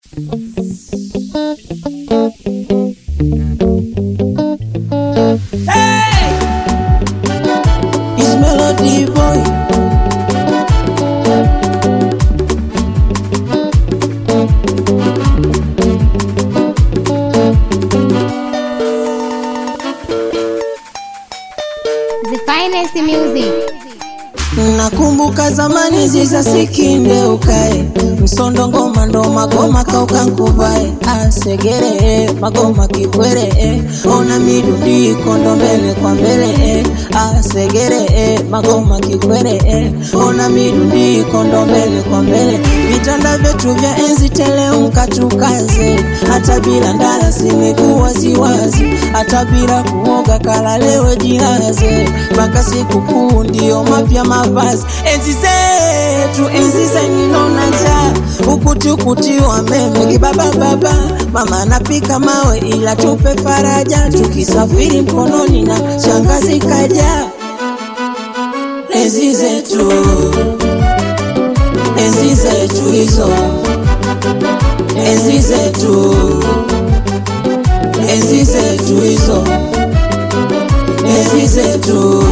It's Melody Boy. The finest music. Nakumbuka zamani ziza sikinde ukae msondo ngoma ndo magoma kauka nkuvae asegere magoma kikwere ona midundiko ndo mbele kwa mbele asegere magoma kikwere ona midundiko ndo mbele kwa mbele vitanda vyetu vya enzi tele mkatukaze hata bila ndala simekuwa ziwazi hata bila kuoga kalalewe jilaze mpaka siku kuu ndio mapya mavazi enzi zetu enzi zenginona njaa ukuti wa meme kibabababa mama anapika mawe ila tupe faraja tukisafiri mkononi na shangazi kaja enzi zetu enzi zetu hizo enzi zetu enzi zetu hizo enzi zetu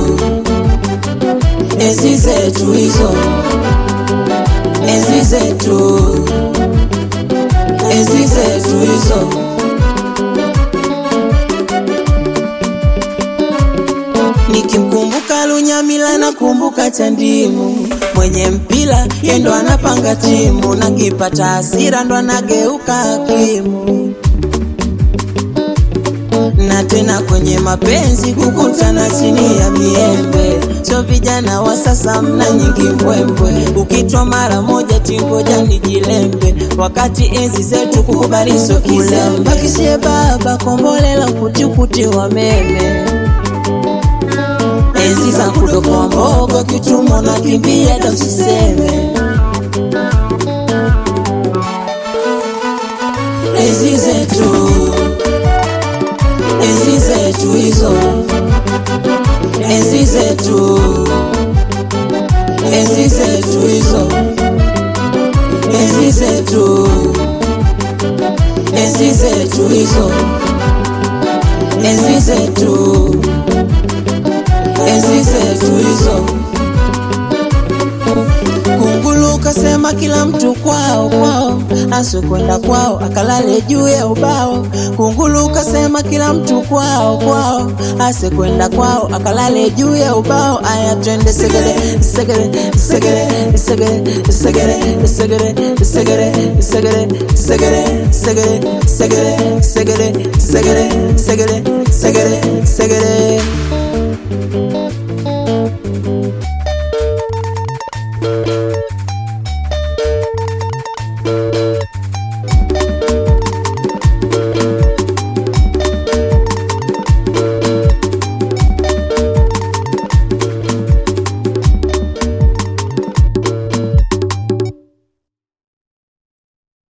enzi zetu hizo enzi zetu enzi zetu hizo nikimkumbuka lunyamila nakumbuka chandimu mwenye mpila yendo anapanga timu nakipata hasira ndo anageuka hakimu na tena kwenye mapenzi kukutana chini ya miembe sio vijana wa sasa mna nyingi mbwembwe ukitwa mara moja tingoja ni jilembe wakati enzi zetu kukubaliso kizembe kisie baba kombolela kutikuti wa meme enzi za kudokoa mbogo kitumo na kimbia da usiseme enzi zetu enzi zetu hizo enzi zetu enzi zetu hizo enzi zetu enzi zetu hizo enzi zetu enzi zetu hizo kungulu kasema kila mtu kwao kwao asikwenda kwao akalale juu ya ubao kungulu kasema kila mtu kwao kwao asikwenda kwao akalale juu ya ubao aya twende segere segere segere segere segere segere segere segere segere segere segere segere segere segere segere segere